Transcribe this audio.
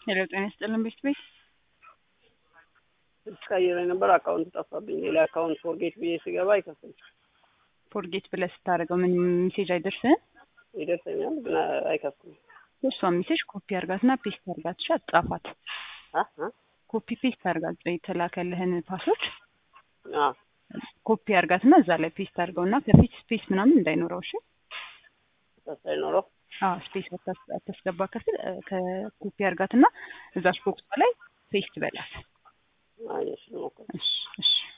ሄሎ ጤና ይስጥልን ቤት ቤት ቀይሬ ነበር አካውንት ጠፋብኝ። ሌላ አካውንት ፎርጌት ብዬ ስገባ አይከፍልም። ፎርጌት ብለህ ስታደርገው ምን ሜሴጅ አይደርስህም? ይደርሰኛል ግን አይከፍልም። እሷ ሜሴጅ ኮፒ አርጋትና ፔስት አርጋት ሻ ጻፋት። አ አ ኮፒ ፔስት አርጋት የተላከልህን ፓስወርድ አ ኮፒ አርጋትና እዛ ላይ ፔስት አርገውና ከፊት ስፔስ ምናምን እንዳይኖረው እሺ። ሳይኖረው አዎ ስፔስ አታስገባ ከፊት ከኮፒ አርጋትና እዛች ቦክሷ ላይ ፔስት በላት። አየሽ ሞክር እሺ እሺ